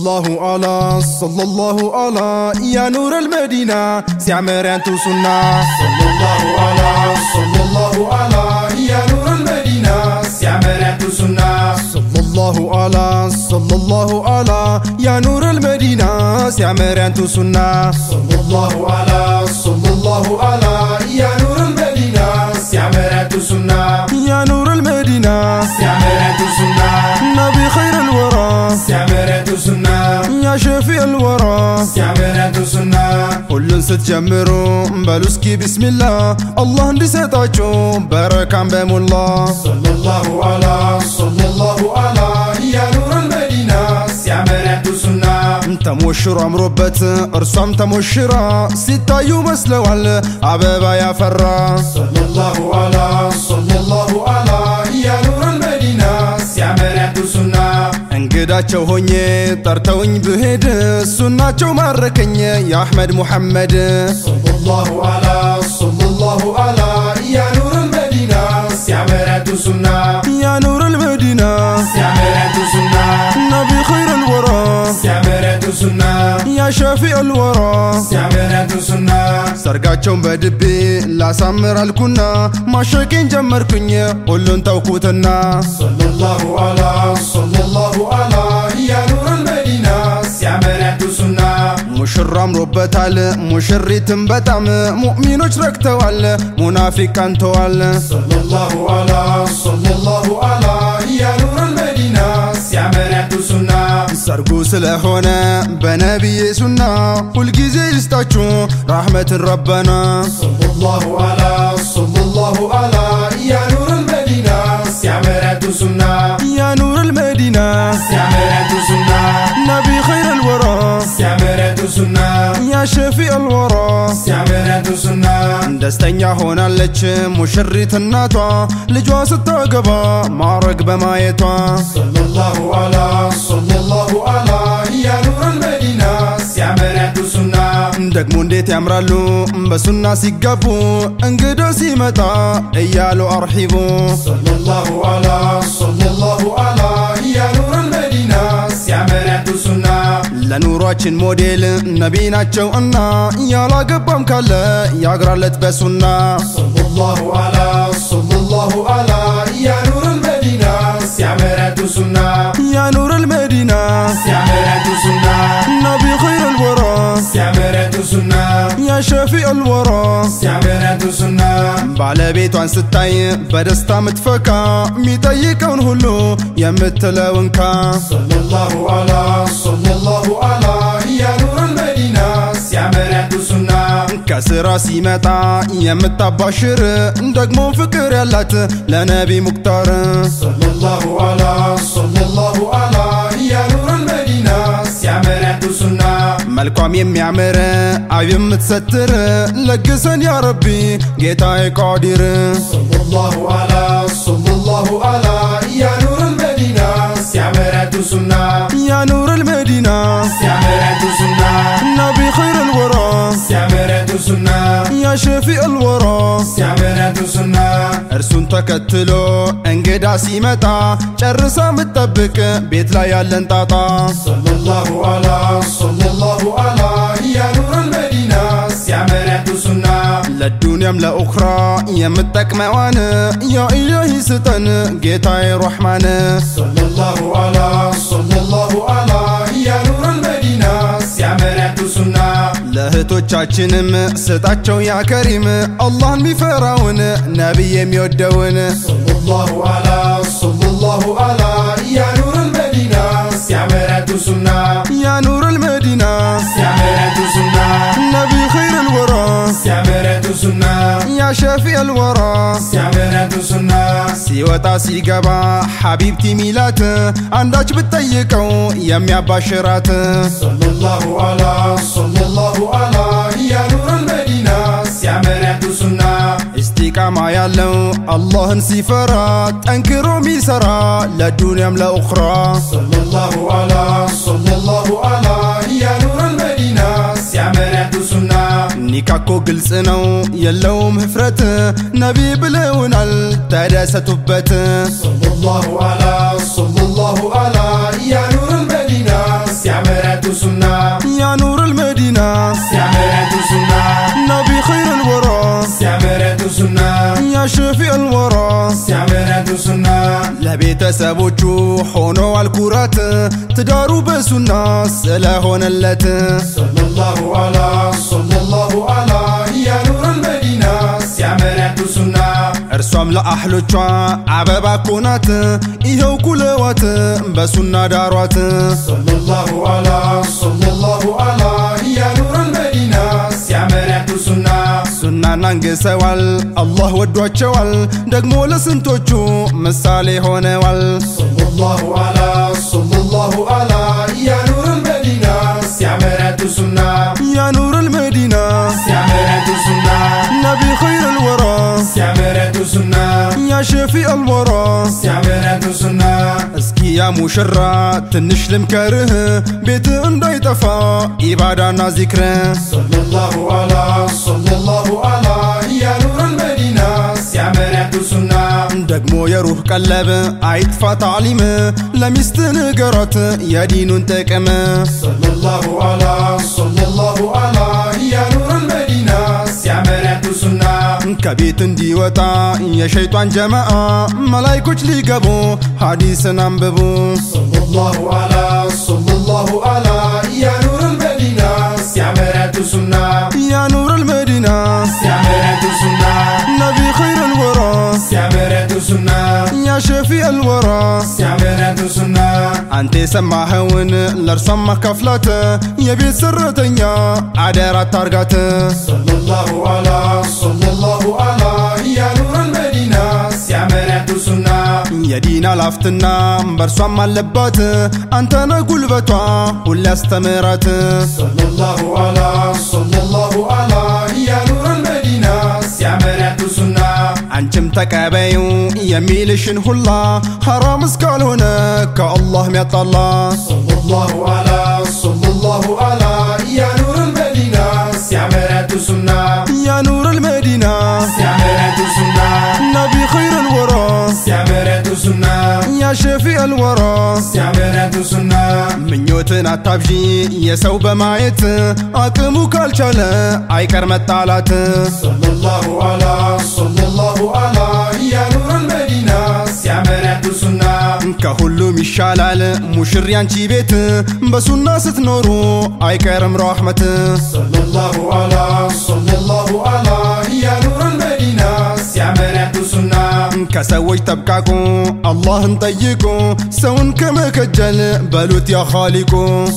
ሰለላሁ አላ ሰለላሁ አላ ያ ኑር አልመዲና ሲያምር ያንቱ ሱና ሰለላሁ አላ ሰለላሁ አላ ያ ኑር አልመዲና ሲያምር ያንቱ ሱና ሰለላሁ አላ ሰለላሁ አላ ያ ኑር አልመዲና ሲያምር ያንቱ ሱና ሰለላሁ አላ ሰለላሁ አላ ያ ኑር አልመዲና ሲያምር ያንቱ ሱና ያ ኑር አልመዲና ሲያምር ያንቱ ሱና ነቢ ኸይር አልወራ ሲያምር ያንቱ ሱና ያ ሸፊ አልወራ ሲያምር ያንቱ ሱና ሁሉን ስትጀምሩ በሉ እስኪ ቢስሚላ አላህ እንዲሰጣችሁ በረካም በሞላ ሰለላሁ አላ ሰለላሁ አላ ያ ኑር አልመዲና ሲያምር ያንቱ ሱና ተሞሽሮ አምሮበት እርሷም ተሞሽራ ሲታዩ መስለዋል አበባ ያፈራ ሰለላሁ አላ ሰለላሁ አላ ያ ኑር አልመዲና ሲያምር ያንቱ ሱና እንግዳቸው ሆኜ ጠርተውኝ ብሄድ ሱናቸው ማረከኝ የአሕመድ ሙሐመድ ሰለላሁ አላ ሰለላሁ አላ ያ ኑር አልመዲና ሲያምር ያንቱ ሱና ያ ኑር አልመዲና ሲያምር ያንቱ ሱና ነቢ ኸይር አልወራ ሲያምር ያንቱ ሱና ያ ሸፊ አልወራ ሲያምር ያንቱ ሱና ሰርጋቸውን በድቤ ላሳምር አልኩና ማሸቄን ጀመርኩኝ ሁሉን ተውኩትና ሰለላሁ አላ ሰለላሁ አላ ያ ኑር አልመዲና ሲያምር ያንቱ ሱና ሙሽራ አምሮበታል ሙሽሪትም በጣም ሙእሚኖች ረክተዋል ሙናፊቅ ቀንተዋል ሰለላሁ አላ ሰለላሁ አላ ያ ኑር አልመዲና ሲያምር ያንቱ ሱና ሰርጉ ስለሆነ በነቢዬ ሱና ሁልጊዜ ይስጣችሁ ራሕመትን ረበና ሰለላሁ አላ ሰለላሁ አላ ያ ኑር አልመዲና ሲያምር ያንቱ ሱና ያ ኑር አልመዲና ሲያምር ያንቱ ሱና ነቢ ኸይር አልወራ ሲያምር ያንቱ ሱና ያ ሸፊ አልወራ ሲያምር ያንቱ ሱና ደስተኛ ሆናለች ሙሽሪት እናቷ ልጇ ስታገባ ማረግ በማየቷ ሰለላሁ አላ ሰለላሁ አላ ያ ኑር አልመዲና ሲያምር ያንቱ ሱና ደግሞ እንዴት ያምራሉ በሱና ሲጋቡ እንግዳ ሲመጣ እያሉ አርሒቡ ሰለላሁ አላ ሰለላሁ አላ ያ ኑር አልመዲና ሲያምር ያንቱ ሱና ለኑሯችን ሞዴል ነቢ ናቸው እና ያላገባም ካለ ያግራለት በሱና ሰለላሁ አላ ሰለላሁ አላ ያ ኑር አልመዲና ሲያምር ያንቱ ሱና ያ ኑር አልመዲና ሲያምር ያንቱ ሱና ነቢ ኸይር አልወራ ሲያምር ያንቱ ሱና ያ ሸፊ አልወራ ሲያምር ያንቱ ሱና ባለቤቷን ስታይ በደስታ ምትፈካ የሚጠይቀውን ሁሉ የምትለውንካ ሰለላሁ አላ ሰለላሁ አላ ያ ኑር አልመዲና ሲያምር ያንቱ ሱና ከስራ ሲመጣ የምታባሽር ደግሞ ፍቅር ያላት ለነቢ ሙክታር ሰለላሁ አላ ሰለላሁ አላ ያ ኑር አልመዲና ሲያምር ያንቱ ሱና መልኳም የሚያምር አብ የምትሰትር ለግሰን ያ ረቢ ጌታዬ ቃዲር ሰለላሁ አላ ሰለላሁ አላ ያ ኑር አልመዲና ሲያምር ያንቱ ሱና ያ ኑር አልመዲና ሲያምር ያንቱ ሱና ነቢ ኸይር አልወራ ሲያምር ያንቱ ሱና ያ ሸፊ አልወራ ሲያምር ያንቱ ሱና እርሱን ተከትሎ እንግዳ ሲመጣ ጨርሳ ምትጠብቅ ቤት ላይ ያለን ጣጣ ሰለላሁ አላ ሰለላሁ አላ ያ ኑር አልመዲና ሲያምር ያንቱ ሱና ለዱንያም ለኡኽራ የምጠቅመዋን ያ ኢላሂ ስጠን ጌታዬ ረሕማን ሰለላሁ አላ ሰለላሁ አላ ያ ኑር አልመዲና ሲያምር ያንቱ ሱና ለእህቶቻችንም ስጣቸው ያ ከሪም አላህን ሚፈራውን ነቢይ የሚወደውን ሰለላሁ አላ ሰለላሁ አላ ያ ኑር አልመዲና ሲያምር ያንቱ ሱና ያ ኑር አልመዲና ሲያምር ያንቱ ሱና ነቢ ኸይር አልወራ ሲያምር ያንቱ ሱና ያ ሸፊ አልወራ ሲያምር ያንቱ ሱና ሲወጣ ሲገባ ሐቢብቲ ሚላት አንዳች ብትጠይቀው የሚያባሽራት ሰለላሁ አላ ሰለላሁ አላ ያ ኑር አልመዲና ሲያምር ያንቱ ሱና ኢስቲቃማ ያለው አላህን ሲፈራ ጠንክሮ ሚሰራ ለዱንያም ለኡኽራ ሰለላሁ አላ ሰለላሁ አላ ያ ኑር አልመዲና ሲያምር ያንቱ ሱና ኒካኮ ግልጽ ነው የለውም ህፍረት ነቢ ብለውናል ተደሰቱበት ሰለላሁ አላ ሰለላሁ አላ ያ ኑር አልመዲና ሲያምር ለቤተሰቦቹ ሆነዋል ኩራት ትዳሩ በሱና ስለሆነለት ሰለላሁ ዐላ ሰለላሁ ዐላ ያ ኑረል መዲና ሲያምር ያንቱ ሱና እርሷም ለአህሎቿ አበባ ኮናት ይኸው ኩለዋት በሱና ዳሯት ሰለላሁ ዐላ ሰለላሁ ዐላ ያ ኑረል መዲና ሲያምር ያንቱ ሱና ሱናን አንግሰዋል አላህ ወዷቸዋል ደግሞ ለስንቶቹ ምሳሌ ሆነዋል ሰለላሁ ዐላ ሰለላሁ ዐላ ያ ኑረል መዲና ሲያምር ያንቱ ሱና ያ ኑረል መዲና ሲያምር ያንቱ ሱና ነቢ ኸይር ልወራ ሲያምር ያንቱ ሱና ያ ሸፊዕ አልወራ ሲያምር ያንቱ ሱና እስኪ ያ ሙሽራ ትንሽ ልምከርህ ቤት እንዳይጠፋ ኢባዳና ዚክር ሰለላሁ ዐላ ሰለላሁ ዐላ ያ ኑረል መዲና ሲያምር ያንቱ ሱና ደግሞ የሩህ ቀለብ አይጥፋ ታዕሊም ለሚስት ንገሯት የዲኑን ጥቅም ሰለላሁ ዐላ ሰለላሁ ዐላ ያ ኑረል መዲና ሲያምር ያንቱ ሱና ከቤት እንዲወጣ የሸይጧን ጀማአ መላይኮች ሊገቡ ሐዲስን አንብቡ ሰለላሁ ዐላ ሰለላሁ ዐላ ያ ኑረል መዲና ሲያምር ያንቱ ሱና ያ ኑረል መዲና ሲያምር ያንቱ ሱና ነቢ ኸይር ልወራ ሲያምር ያንቱ ሱና ያ ሸፊዕ አልወራ ሲያምር ያንቱ ሱና አንተ የሰማኸውን ለእርሷም ማካፍላት የቤት ሰራተኛ አደራ ታርጋት ሰለላሁ ዐላ ሰለላሁ ዐላ ያ ኑረል መዲና ሲያምር ያንቱ ሱና የዲን አላፍትና በእርሷም አለባት አንተነ ጉልበቷ ሁሌ አስተምራት ሰለላሁ ዐላ ሰለላሁ ዐላ ያ ኑረል መዲና ሲያምር ያንቱ ሱና አንቺም ተቀበዩ የሚልሽን ሁላ ሐራም እስካልሆነ ከአላህ ሚያጣላ ሰለላሁ ዐላ ሰለላሁ ዐላ ያ ኑረል መዲና ሲያምር ያንቱ ሱና ያ ኑረል መዲና ሲያምር ያንቱ ሱና ነቢ ኸይር ልወራ ሲያምር ያንቱ ሱና ያ ሸፊዕ አልወራ ሲያምር ያንቱ ሱና ምኞትን አታብዢ የሰው በማየት አቅሙ ካልቻለ አይቀር መጣላት ሰለላሁ ዐላ ሰለላሁ ዐላ ያ ኑረል መዲና ሲያምር ያንቱ ሱና ከሁሉም ይሻላል ሙሽሪ አንቺ ቤት በሱና ስትኖሩ አይቀርም ረሕመት ሰለላሁ ዐላ ሰለላሁ ዐላ ያ ኑረል መዲና ሲያምር ያንቱ ሱና ከሰዎች ተብቃቁ አላህን ጠይቁ ሰውን ከመከጀል በሉት ያ ኻሊቁ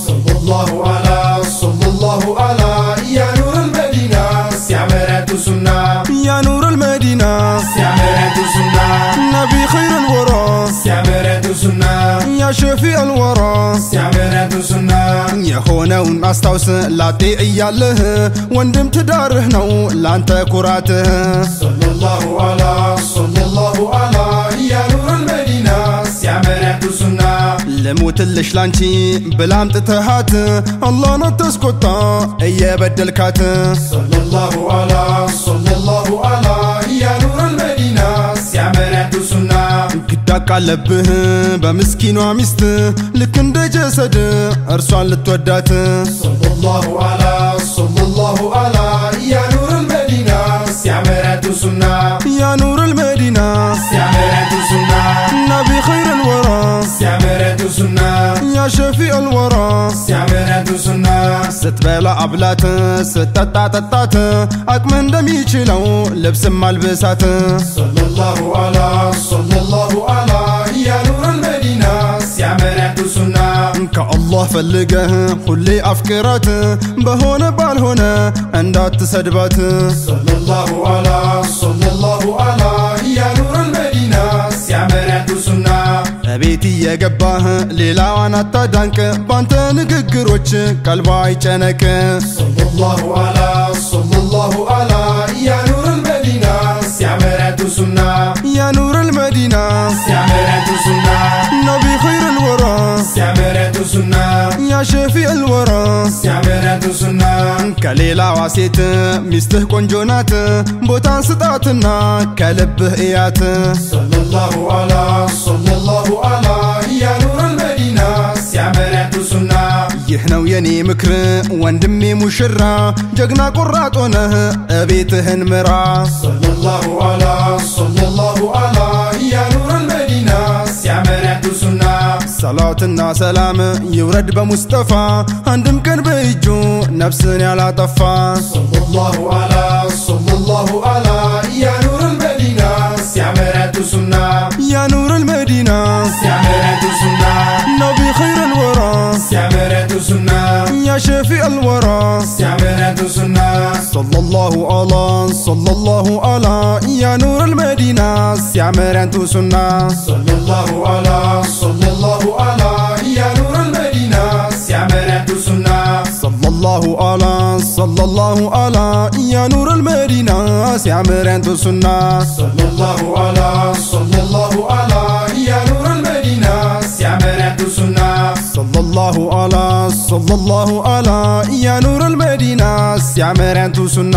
ሰለላሁ ዐላ ሰለላሁ ዐላ ያ ኑረል መዲና ሲያምር ያንቱ ሱና ያ ኑረል መዲና ሲያምር ያንቱ ሱና ነቢ ኸይር ልወራ ሲያምር ያንቱ ሱና ያ ሸፊዕ አልወራ ሲያምር ያንቱ ሱና የሆነውን አስታውስ ላጤ እያለህ ወንድም ትዳርህ ነው ላንተ ኩራትህ ሰለላሁ ዐላ ሰለላሁ ዐላ ያ ኑረል መዲና ሲያምር ያንቱ ሱና ልሙትልሽ ላንቺ ብላ አምጥተሃት አላህን አታስቆጣ እየበደልካት ሰለላሁ ዐላ ሰለላሁ ዐላ ያ ኑረል መዲና ሲያምር ያንቱ ሱና ግድ አቃለብህ በምስኪኗ ሚስት ልክ እንደ ጀሰድ እርሷን ልትወዳት ሰለላሁ ዐላ ሰለላሁ ዐላ ያ ኑረል መዲና ሲያምር ያንቱ ሱና ያ ኑረል መዲና ሲያምር ያንቱ ሱና ነቢ ኸይር ልወራ ሲያምር ያንቱ ሱና ያ ሸፊዕ አልወራ ሲያምር ያንቱ ሱና ስትበላ አብላት ስትጠጣ ጠጣት አቅም እንደሚችለው ልብስም አልብሳት ሰለላሁ ዐላ ሰለላሁ ዐላ ያ ኑረል መዲና ሲያምር ያንቱ ሱና ከአላህ ፈልገህ ሁሌ አፍቅራት በሆነ ባልሆነ እንዳትሰድባት ሰለላሁ ዐላ ሰለላሁ ዐላ ያ ኑረል መዲና ሲያምር ያንቱ ሱና እቤት እየገባህ ሌላዋን አታዳንቅ ባንተ ንግግሮች ቀልባ አይጨነቅ ሰለላሁ ዐላ ሰለላሁ ዐላ ያ ኑረል መዲና ሲያምር ያንቱ ሱና ያ ኑረል መዲና ሲያምር ያንቱ ሱና ነቢ ኸይር ልወራ ሲያምር ያንቱ ሱና ያ ሸፊዕ ልወራ ሲያምር ያንቱ ሱና ከሌላዋ ሴት ሚስትህ ቆንጆ ናት ቦታን ስጣትና ከልብህ እያት ሰለላሁ ዐላ ሰለላሁ ዐላ ያ ኑረል መዲና ሲያምር ያንቱ ሱና ይህ ነው የኔ ምክር ወንድሜ ሙሽራ ጀግና ቆራጥ ሆነህ እቤትህን ምራ ሰለላሁ ዐላ ሰለላሁ ዐላ ያ ኑረል መዲና ሲያምር ያንቱ ሰላትና ሰላም ይውረድ በሙስጠፋ አንድም ቀን በእጁ ነፍስን ያላጠፋ ሰለላሁ ዐላ ሰለላሁ ዐላ ያ ኑር አልመዲና ሲያምር ያንቱ ሱና ያ ኑር አልመዲና ሲያምር ያንቱ ሱና ነቢ ኸይር አልወራ ሲያምር ያንቱ ሱና ያ ሸፊዕ አልወራ ሲያምር ያንቱ ሱና ሰለላሁ ዐላ ሰለላሁ ዐላ ያ ኑር አልመዲና ሲያምር ያንቱ ሱና ሰለላሁ ዐላ ሰለላሁ ዐላ ያ ኑር አልመዲና ሲያምር ያንቱ ሱና ሰለላሁ ዐላ ሰለላሁ ዐላ ያ ኑር አልመዲና ሲያምር ያንቱ ሱና ሰለላሁ ዐላ ሰለላሁ ዐላ ያ ኑር አልመዲና ሲያምር ያንቱ ሱና ሰለላሁ ዐላ ሰለላሁ ዐላ ያ ኑር አልመዲና ሲያምር ያንቱ ሱና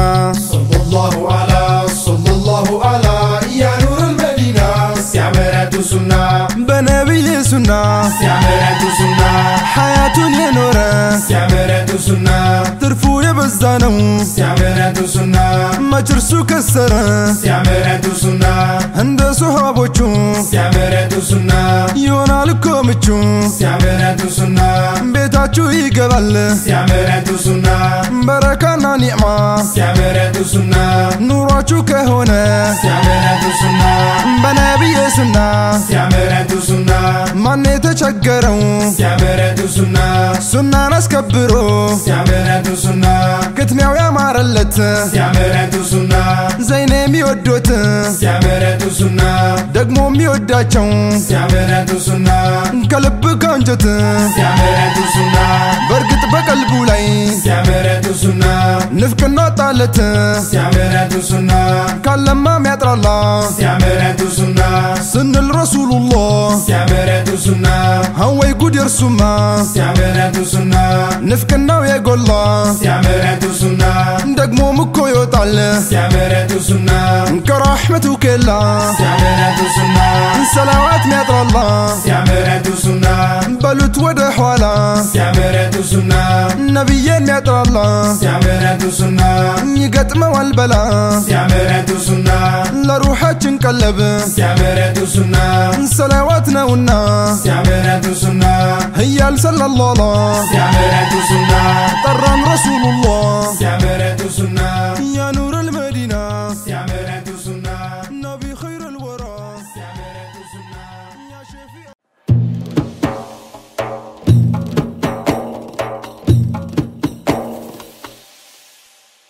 ሰለላሁ ዐላ ሰለላሁ ዐላ ያ ኑር አልመዲና ሲያምር ያንቱ ሱና በነቢይ ሱና ሲያምር ያንቱ ሱና ሐያቱን የኖረ ሲያምር ያንቱ ሱና ትርፉ የበዛ ነው ሲያምር ያንቱ ሱና መች እርሱ ከሰረ ሲያምር ያንቱ ሱና እንደ ሶሃቦቹ ሲያምር ያንቱ ሱና ይሆናል እኮ ምቹ ሲያምር ያንቱ ሱና ቤታችሁ ይገባል ሲያምር ያንቱ ሱና በረካና ኒዕማ ሲያምር ያንቱ ሱና ኑሯችሁ ከሆነ ሲያምር ያንቱ ሱና በነቢይ ሱና ሲያምር ያንቱ ሱና ማን የተቸገረው ሲያምር ያንቱ ሱና ሱናን አስከብሮ ሲያምር ያንቱ ሱና ክትሚያው ያማረለት ሲያምር ያንቱ ሱና ዘይኔ የሚወዶት ሲያምር ያንቱ ሱና ደግሞ የሚወዳቸው ሲያምር ያንቱ ሱና ከልብ ከአንጀት ሲያምር ያንቱ ሱና በእርግጥ በቀልቡ ላይ ሲያምር ያንቱ ሱና ንፍቅና ጣለት ሲያምር ያንቱ ሱና ካለማ ሚያጥራላ ሲያምር ያንቱ ሱና ስንል ረሱሉላህ ሲያምር ያንቱ ሱና ሀወይ ጉድ የርሱማ ሲያምር ያንቱ ሱና ንፍቅናው የጎላ ሲያምር ያንቱ ሱና ደግሞም እኮ ይወጣል ሲያምር ያንቱ ሱና ከራሕመቱ ኬላ ሲያምር ያንቱ ሱና ሰላዋት ሚያጥራላ ሲያምር ያንቱ ሱና በሉት ወደ ኋላ ሲያምር ያንቱ ሱና ነቢዬን ሚያጥራላ ሲያምር ያንቱ ሱና ይገጥመዋል በላ ሲያምር ያንቱ ሱና ለሩሓችን ቀለብ ሲያምር ያንቱ ሱና ሰላዋት ነውና ሲያምር ያንቱ ሱና ህያል ሰለላላ ሲያምር ያንቱ ሱና ጠራን ረሱሉላህ